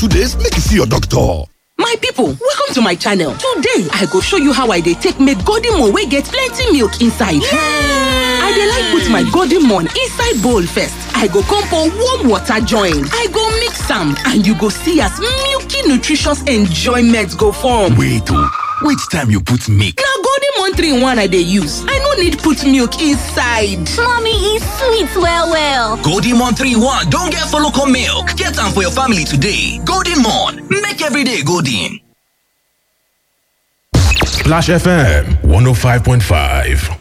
two days make you see your doctor. My people, welcome to my channel. Today, I go show you how I dey take make golden moon wey get plenty milk inside. I dey like put my golden moon inside bowl first. I go come pour warm water join. I go mix am and you go see as milky nutritious enjoyment go form. Wait oh, which time you put milk? Na golden moon 3 in 1 I dey use. I no need put milk inside. Mommy e sweet well well. Golden Mon 3-1 don get follow come milk. Get am for your family today. Golden Mon, make every day golden. Splash FM 105.5.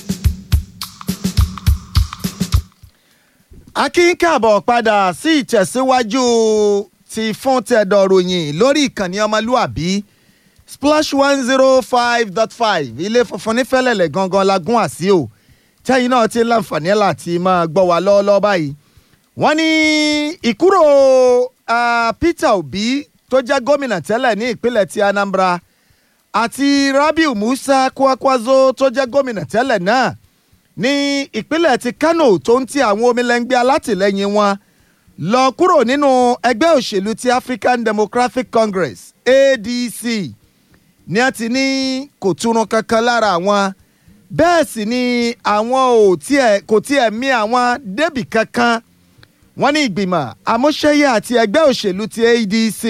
akín káàbọ̀ padà sí ìtẹ̀síwájú ti fún tẹ̀dọ̀ ròyìn lórí ìkànnì ọmọlúàbí splash one zero five dot five ilé funfun nífẹ̀lẹ̀lẹ̀ gangan la gún àsí o tẹ́yìn náà ti láǹfààní láti máa gbọ́ wa lọ́wọ́lọ́wọ́ báyìí wọ́n ní ìkúrò ah, Peter Obi tó jẹ́ gómìnà tẹ́lẹ̀ ní ìpínlẹ̀ ti Anambra àti Rabiu Musa Kwankwaso tó jẹ́ gómìnà tẹ́lẹ̀ náà ní ìpínlẹ̀ ti Kano tó ń ti àwọn omilẹ́ngbẹ́ alátìlẹ́yìn wọn lọ kúrò nínú ẹgbẹ́ òṣèlú ti African Democratic Congress ADC ní a ti ní kò túrun kankan lára àwọn bẹ́ẹ̀ sì ni àwọn ò tiẹ̀ kò tiẹ̀ mí àwọn débì kankan wọ́n ní ìgbìmọ̀ amúṣẹ́yẹ àti ẹgbẹ́ òṣèlú ti ADC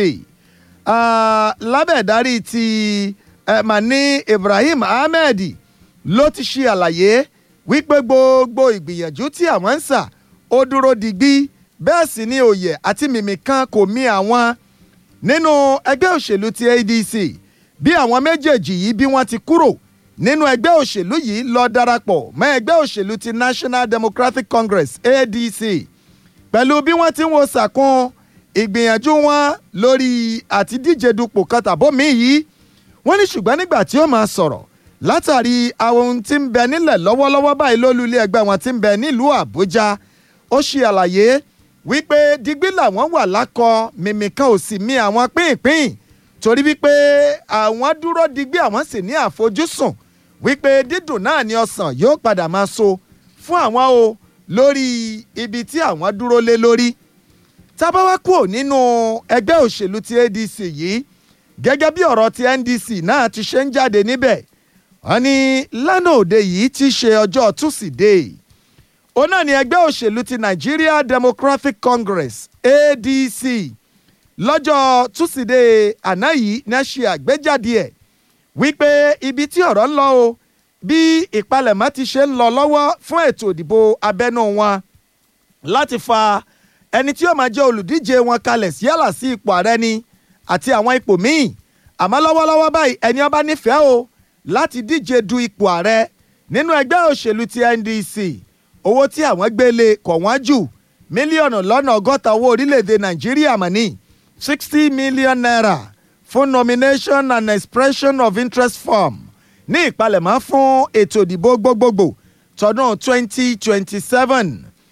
ah, lábẹ́ ìdarí ti eh, Mani Ibrahim Ahmed ló ti ṣe àlàyé wípé gbogbo ìgbìyànjú tí àwọn ń sà ó dúró digbí bẹ́ẹ̀ sì ni òye àti mìmì kan kò mí àwọn nínú ẹgbẹ́ òṣèlú ti ADC bí àwọn méjèèjì yìí bí wọ́n ti kúrò nínú ẹgbẹ́ òṣèlú yìí lọ darapọ̀ mọ́ ẹgbẹ́ òṣèlú ti National Democratic Congress ADC pẹ̀lú bí wọ́n ti ń wo sàkún ìgbìyànjú wọn lórí àti díje dupò kan tàbómi yìí wọ́n ní ṣùgbọ́n nígbà tí ó máa sọ̀rọ̀ látàrí àwọn ohun tí ń bẹ nílẹ̀ lọ́wọ́lọ́wọ́ báyìí lólú ilé ẹgbẹ́ wọn tí ń bẹ nílùú Àbújá ó ṣe àlàyé wípé digbí làwọn wà lákọ mímì kan ò sì mí àwọn pínpín torí wípé àwọn dúró digbí àwọn sì ní àfojúsùn wípé dídùn náà ni ọsàn yóò padà máa so fún àwọn o lórí ibi tí àwọn dúró lé lórí tábáwá kúrò nínú ẹgbẹ́ òṣèlú ti ADC yìí gẹ́gẹ́ bí ọ̀rọ̀ ti NDC náà ti ṣe ń jáde níbẹ̀ wọ́n ní lánàá òde yìí ti ṣe ọjọ́ túsídẹ̀ẹ́ òun náà ni ẹgbẹ́ òṣèlú ti Nigeria Democratic Congress ADC lọ́jọ́ túsídẹ̀ẹ́ àná yìí ní a ṣe àgbéjáde ẹ̀ wípé ibi tí ọ̀rọ̀ ń lọ o bí ìpalẹ̀mọ́ ti ṣe ń lọ lọ́wọ́ fún ètò ìdìbò abẹ́nú wọn láti fa ẹni tí yóò máa jẹ́ olùdíje wọn kalẹ̀ sí yálà sí ipò ààrẹ ni àti àwọn ipò míì àmọ́ lọ́wọ́lọ́wọ́ báyìí ẹni ó bá nífẹ̀ẹ́ o láti díje du ipò ààrẹ nínú ẹgbẹ́ òṣèlú ti NDC owó tí àwọn gbélé kọ̀ wọ́n jù mílíọ̀nù lọ́nà ọgọ́ta owó orílẹ̀-èdè Nàìjíríà mọ̀ ní sixty million naira fún nomination and expression of interest form ní ìpalẹ̀mọ́ fún ètò ìdìbò gbogbogbò tọdún twenty twenty seven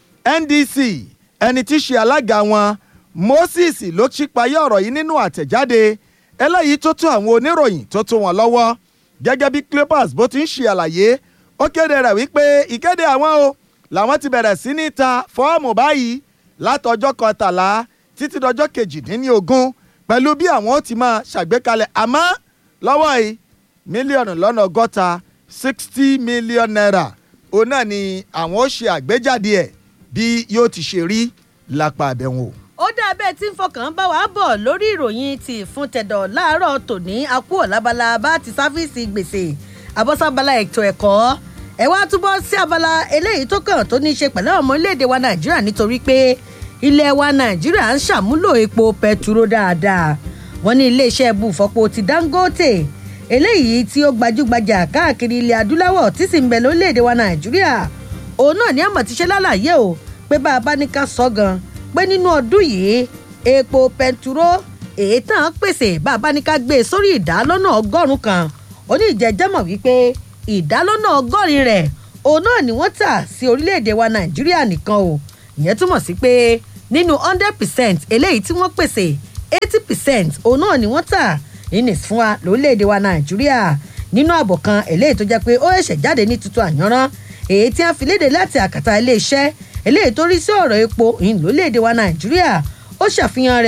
NDC ẹni tí í ṣe alága wọn Moses ló ṣípayá ọ̀rọ̀ yìí nínú àtẹ̀jáde eléyìí tó tó àwọn oníròyìn tó tó wọn lọ́wọ́ gẹ́gẹ́ bí Clippers bó ti ń ṣe àlàyé ó kéde rẹ̀ wípé ìkéde àwọn o làwọn ti bẹ̀rẹ̀ sí ní ta fọ́ọ̀mù báyìí látọjọ́ kọtàlá títí dọjọ́ kejìdínlógún pẹ̀lú bí àwọn ó ti máa ṣàgbékalẹ̀ àmọ́ lọ́wọ́ yìí mílíọ̀nù lọ́nà ọgọ́ta sixty million naira òun náà ni àwọn ó ṣe àgbéjáde ẹ̀ bí yóò ti ṣe rí lápá àbẹ̀wò. ó dá bẹ́ẹ̀ tí ń fọkàn bá wa bọ̀ lórí ìròyìn ti ìfúntẹ̀dọ̀ láàárọ̀ tòní akú ọ̀làbala bá ti sáfíìsì gbèsè àbọ̀sábala ètò ẹ̀kọ́ ẹ wá túbọ̀ sí abala eléyìí tó kàn tó ní í ṣe pẹ̀lú ọmọ orílẹ̀-èdè wa nàìjíríà nítorí pé ilẹ̀ wa nàìjíríà ń ṣàmúlò epo pẹtiró dáadáa wọ́n ní iléeṣẹ́ ibùfọ̀pọ̀ ti dangote eléyìí tí ó gbajúgbajà káàkiri ilẹ̀ adúláwọ̀ tí sì ń bẹ lórílẹ̀‐èdè wa nàìjíríà òun náà ní àmọ̀ ti ṣe lálàyé o pé bá a bá ní ká sọ gan pé nínú ọdún yìí epo pẹnturó èyí tàn án pèsè bá a bá ní ká gbé e sórí ìdá lọ́nà ọgọ́rùn-ún kan ó ní ìjẹ́jẹ́ mọ̀ wípé ìdá lọ́nà ọgọ́rin rẹ̀ òun náà ni wọ́n tà sí orílẹ̀‐èdè wa nàìjíríà nìkan o ìyẹn túmọ̀ sí pé nínú hundred percent eléyìí tí wọ́n pèsè eighty percent òun náà ni wọ́n tà inis fún wa lórílẹ̀‐èdè wa nàìjíríà nínú àbọ̀ kan eléyìí tó jẹ́ pé ó ṣẹ̀ṣẹ̀ jáde ní tuntun àyànrán èyí tí a fi léde láti àkàtà iléeṣẹ́ eléyìí tó rí sí ọ̀rọ̀ epo ìhìn lórílẹ̀‐èdè wa nàìjíríà ó ṣàfihàn rẹ̀ o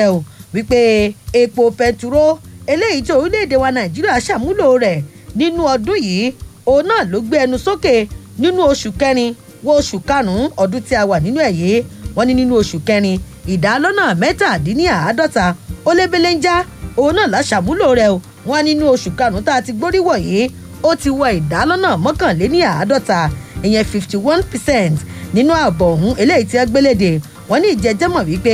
wípé epo pẹtiró eléyìí tí orílẹ̀-èdè wa nàìjíríà ṣàmúlò rẹ̀ nínú ọdún yìí òun náà ló gbé ẹnu sókè nínú oṣù kẹrin wo oṣù karùn-ún ọdún tí a wà nínú ẹ̀ yìí wọ́n ní nínú oṣù kẹrin ìdá lọ́nà mẹ́tàdínníàádọ́ta ó lébélé ń já òun náà láṣàmúlò rẹ̀ o wọ́n nínú oṣù karùn-ún tá a ti gbórí wọ̀nyí ó ti wọ ìdá lọ́nà mọ́kànléníàádọ́ta ìyẹn fifty one percent nínú ààbọ̀ ọ̀hún eléyìí tí wọ́n gbéléde wọ́n ní ìjẹ́jẹ́mọ̀ wípé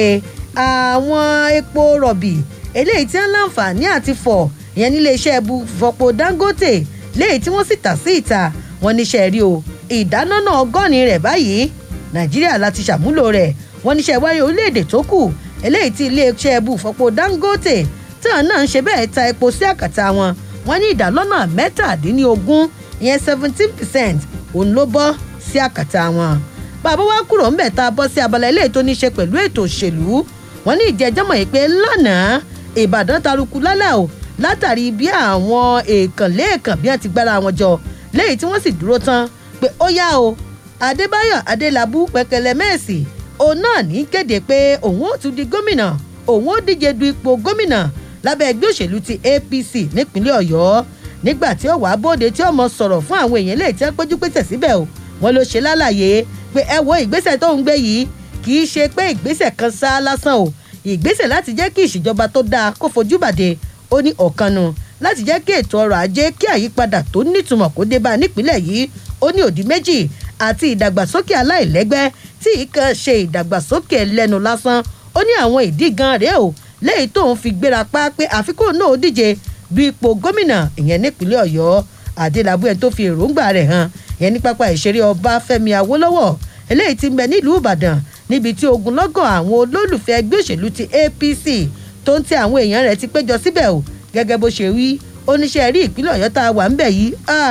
àwọn epo rọ̀bì eléyìí tí wọ́n láǹfààní àti fọ̀ ìyẹn nílé iṣẹ́ ẹbu fọpo dangote léyìí tí wọ́n sì tà sí ìta wọ́n níṣẹ́ rí o ìdáná ọgọ́rin rẹ̀ báyìí nàìjíríà láti ṣàmúlò rẹ̀ wọ́n níṣẹ́ wáyé orílẹ̀-èdè tó kù eléyìí tí ilé iṣẹ́ ẹbu fọpo dangote tí àwọn náà ń ṣe bẹ́ẹ̀ ta epo sí àkàtà wọn wọ́n ní ìdálọ́nà mẹ́tàdínlógún ìyẹn seventeen percent òun ló bọ́ sí àkàtà wọn bàbá wa kúrò ńbẹ̀ tá a bọ́ sí abala eléyìí tó ní ṣe pẹ̀lú ètò òṣèlú wọ́n ní ìjẹ́jọ́mọ̀ yìí pé lánàá ìbàdàn taruku lálẹ́ o látàrí bí àwọn èèkàn lẹ́ẹ̀kan bí wọ́n ti gbára wọn jọ léyìí tí wọ́n sì dúró tán pé ó yá o adébáyọ̀ adélábù pẹ̀kẹ̀lẹ̀ mẹ́ẹ̀sì òun náà ní kéde pé òun ó tún di gómìnà òun ó díje du ipò gómìnà lábẹ́ ẹgbẹ́ òṣèlú ti apc nípínlẹ̀ ọ̀yọ́ nígbà tí ó wàá bóde tí ó mọ sọ̀rọ̀ fún àwọn èèyàn lè tẹ́ péjú pété síbẹ̀ o wọn ló ṣe lálàyé pé ẹ wo ìgbésẹ̀ tó ń gbé yìí kì í ṣe pé ìgbésẹ̀ kan sá lásán o ìgbésẹ̀ láti jẹ́ kí ìṣèjọba tó dáa kó fojú bàdé ó ní ọ̀kan nu láti jẹ́ kí ètò ọrọ̀ ajé kí àyípadà tó nítumọ̀ kó dé bá a nípínlẹ̀ yìí ó ní òdì méjì àti ìdàgbàsókè aláìlẹ́gbẹ́ tí ìkan ṣe ìdàgbàsókè lẹ́nu lásán ó ní àwọn ìdí gan rèé o lẹ́yìn tóun fi gbéra pa pé àfikún náà ó díje du ipò gómìnà ìyẹn nípínlẹ̀ ọ̀yọ́ adélábù ẹni tó fi èròǹgbà rẹ̀ hàn ìyẹn ní pápá ìṣeré ọbáfẹ́mi awólọ́wọ̀ eléyìí ti ń bẹ nílùú ìbàdàn níbi tí ogunlọ́gọ̀ àwọn olólùfẹ́ ẹgbẹ́ òṣèlú ti apc tó ń tẹ àwọn èèyàn rẹ̀ ti péjọ síbẹ̀ o gẹ́gẹ́ bó ṣe wí oníṣẹ́ rí ìpínlẹ̀ ọ̀yọ́ tá a wà ń bẹ̀ yìí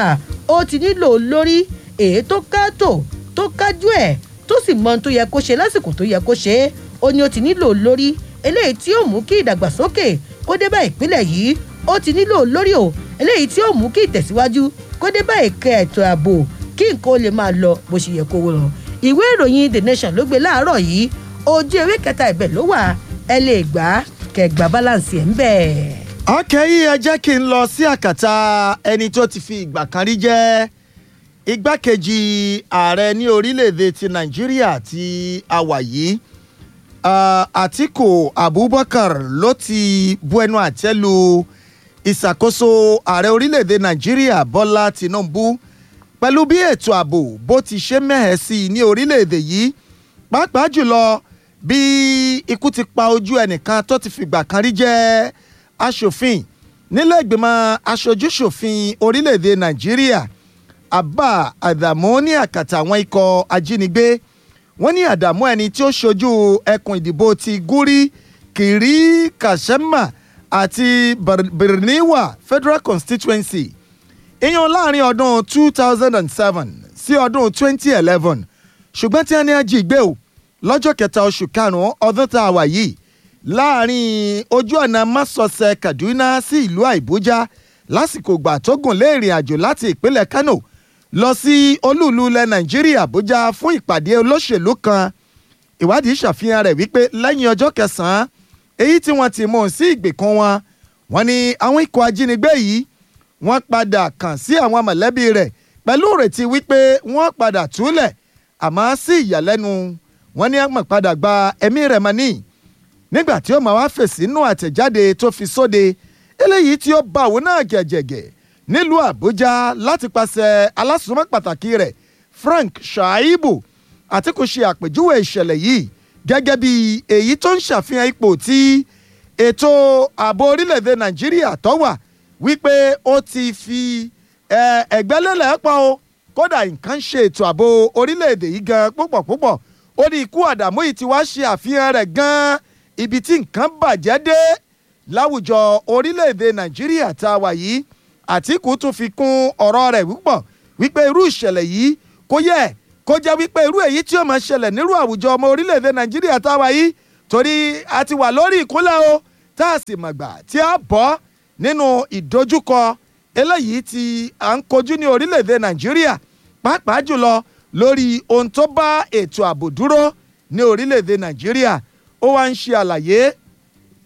ó ti nílò lórí èyí tó káàtó tó kájú ẹ̀ tó sì mọ ohun tó yẹ kó ṣe lásìkò tó yẹ kó ṣe é ó ní ó ti nílò lórí eléyìí tí ó mú kí ìdàgbàsókè kó dé bá ìpínlẹ̀ yìí ó ti nílò lórí o eléyìí tí ó mú kí ìtẹ̀síwájú kó dé bá ìkẹ́ ètò ààbò kí nǹkan ó lè máa lọ bó ṣe yẹ kó wọ́n lọ. ìwé ìròyìn the nation ló gbé láàárọ̀ yìí ojú ewé kẹta ibẹ̀ ló wà ẹ lè gbà kẹgbà balance ẹ̀ ń bẹ̀. ọkẹ́ yìí ẹ jẹ́ kí n lọ sí àkàtà ẹni tó ti fi ìgbà kan rí jẹ́ igbákejì ààrẹ ní orílẹ̀-èdè ti nàìjíríà tí a wà yìí àtìkù abubakar ló ti bu ẹnu àtẹ́ lu ìṣàkóso ààrẹ orílẹ̀-èdè nàìjíríà bọ́lá tinubu pẹ̀lú bí ètò ààbò bó ti ṣe mẹ́hẹ̀ sí i ní orílẹ̀-èdè yìí pàápàá jùlọ bí ikú ti pa ojú ẹnìkan tó ti fìgbà kan rí jẹ́ aṣòfin nílẹ̀ ìgbìmọ̀ aṣojúṣòfin orílẹ̀-èdè nàìjíríà abba adamu ní àkàtà àwọn ikọ̀ ajínigbé wọ́n ní àdàmú ẹni tí ó ṣojú ẹkùn ìdìbò ti gúrí kiri kashema àti birniwa federal constituency ìyẹn láàrin ọdún two thousand and seven sí ọdún twenty eleven ṣùgbọ́n tí wọ́n ní ají gbé o lọ́jọ́ kẹta oṣù karùn-ún ọdún tá a wà yìí láàrin ojú ọ̀nà mọ́sọ̀ọ̀sẹ̀ kaduna sí ìlú àìbújá lásìkò ìgbà tó gùn lé ìrìn àjò láti ìpínlẹ̀ kano lọ sí olúùlú ilẹ̀ nàìjíríà àbújá fún ìpàdé olóṣèlú kan ìwádìí ṣàfihàn rẹ̀ wípé lẹ́yìn ọjọ́ kẹsàn-án èyí tí wọ́n ti mú un sí ìgbèkùn wọn wọ́n ní àwọn ikọ̀ ajínigbé yìí wọ́n padà kàn sí àwọn mọ̀lẹ́bí rẹ̀ pẹ̀lú ìrètí wípé wọ́n padà túlẹ̀ àmọ́ sí ìyàlẹ́nu wọ́n ní àmọ̀ padà gba ẹ̀mí rẹ̀ mọ́ ní nígbà tí ó máa wá fèsì nínú àtẹ̀jáde tó fi sóde eléyìí tí ó bá òun náà gẹ̀gẹ̀gẹ̀ nílùú àbújá láti pàṣẹ alásùnmọ́ pàtàkì rẹ̀ frank shaibu àtìkù ṣe àpèjúwe ìṣẹ̀lẹ̀ yìí gẹ́gẹ́ bí èyí tó ń ṣàfihàn ipò tí ètò ààbò orílẹ̀-èdè nàìjíríà tó wà wípé ó ti fi ẹ̀gbẹ́lélẹ̀ pọ̀ o kódà nǹkan ṣe ètò ààbò orílẹ̀-èdè yìí gan púpọ̀ púpọ̀ ó ní ikú àdàmú yìí ti wá ṣe àfihàn rẹ̀ gan ibi tí nǹkan bàjẹ́ dé láwùjọ orílẹ̀-èdè nàìjíríà tá a wà yìí àtìkù tún fi kún ọ̀rọ̀ rẹ̀ púpọ̀ wípé irú ìṣẹ̀lẹ̀ yìí kò yẹ kó jẹ́ wípé irú èyí tí ó máa ṣẹlẹ̀ nírú àwùjọ ọmọ orílẹ̀-èdè nàìjíríà tá a wà yìí torí a ti wà lórí ìkúnlẹ̀ o tá a sì mọ̀gbà tí a bọ́ nínú ìdojúkọ eléyìí tí à ń kojú ní orílẹ̀-èdè nàìjíríà pàápàá jùlọ lórí ohun tó bá ètò ààbò dúró ní orílẹ̀-èdè nàìjíríà ó wá ń ṣe àlàyé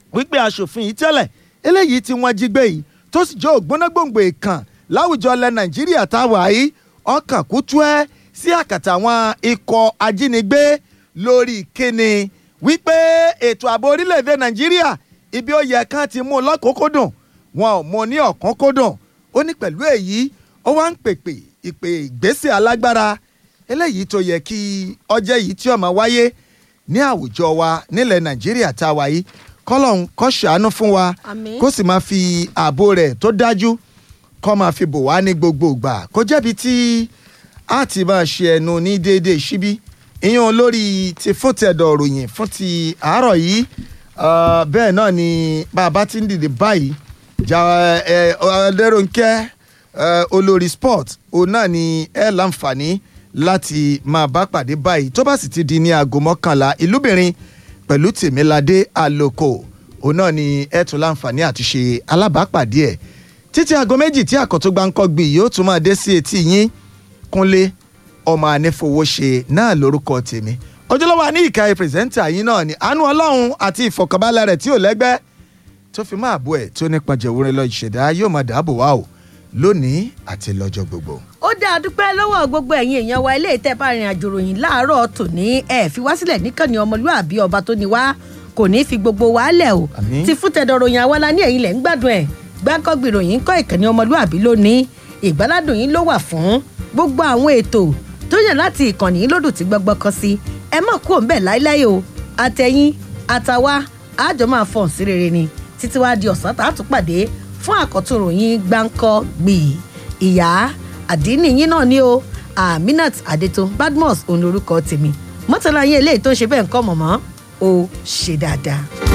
wípé aṣòfin yìí tẹ́lẹ̀ eléyìí tí wọ́n jí gbé yìí tó sì jẹ́ ògbónágbòǹgbò ìkàn láwùjọ ilẹ̀ nàìjíríà táwa yìí ọkàn kú tú ẹ́ sí àkàtà àwọn ikọ̀ ajínigbé lórí kíni wípé ètò ààbò orílẹ̀-èdè nàìjíríà ibi ó yẹ kán ti mú un lọ́kòókòdùn wọn ò mú un ní ọ̀kánkòdùn ó ní pẹ̀lú èyí ó wá ń pèpè ìpè ìgbésẹ̀ alágbára eléyìí tó yẹ kí ọjọ́ yìí tí ó máa wáyé ní àwùjọ wa nílẹ̀ nàìjíríà tá a wà yìí kọ́lọ́hún kó ṣàánú fún wa Àmín. kó sì máa fi ààbò rẹ̀ tó dájú kó máa fi bò wá ní gbogbo ìgbà kó jẹ́bi tí a ti máa ṣe ẹnu ní déédéé síbí ìyẹn lórí ti fún tẹ̀dọ̀ ròyìn fún ti àárọ̀ yìí Ah, bẹ́ẹ̀ náà ni bàbá ti ń dìde báyìí jà ẹ ọlẹ́rọ̀nkẹ́ olórí sport òun náà ni ẹ láǹfààní láti máa bá pàdé báyìí tó bá sì ti di ní aago mọ́kànlá ìlúbìnrin pẹ̀lú tèmíládé àlòkò òun náà ni ẹ tún láǹfààní àti ṣe alábàápàdé ẹ̀ títí aago méjì tí àkọ́tún gbáǹkọ́ gbì yóò tún máa dé sí etí yín kúnlé ọmọ anífowóṣe náà lórúkọ tèmi ojúlówó àní ìka pírẹsẹ́ńtà yín náà ni àánú ọlọ́run àti ìfọ̀kànbalẹ̀ rẹ̀ tí ò lẹ́gbẹ́ tó fi máa bọ́ ẹ̀ tó nípa jẹ̀wúrẹ́ lọ ìṣẹ̀dá yóò máa dáàbò wá o lónìí àti lọ́jọ́ gbogbo. ó dáa dúpẹ́ lọ́wọ́ gbogbo ẹ̀yin èèyàn wa ilé ìtẹ́ bá rìn àjò ròyìn láàárọ̀ tòní ẹ̀ fi wá sílẹ̀ níkànnì ọmọlúàbí ọba tó ní wá kò ní í fi gbogbo wa lẹ̀ o Àmín. ti fún tẹ̀dọ̀ ròyìn àwa la ní ẹ̀yin lẹ̀ ń gbádùn ẹ̀ gbákọ́gbì ròyìn ń kọ́ ìkànnì ọmọlúàbí lónìí ìgbáládùn yín ló wà fún gbogbo àwọn ètò tó yàn láti ìkànnì yín lódù tí gbọ́gbọ́ kan sí ẹ mọ̀ kú òun bẹ́ẹ̀ láíláí o àtẹ̀yìn àtàwa àjọ máa fọ̀n sí rere ni títí wá di ọ̀sán tá a tún pàdé fún àkọ́tún ròyìn gbáǹkọ́ gbì ìyá àdínì yín náà ni o aminat adeto badmus òun lorúkọ tèmi mọ́tàlá yín eléyìí tó ń ṣe bẹ́ẹ̀ ń kọ́ mọ̀mọ́ ó ṣe dáadáa.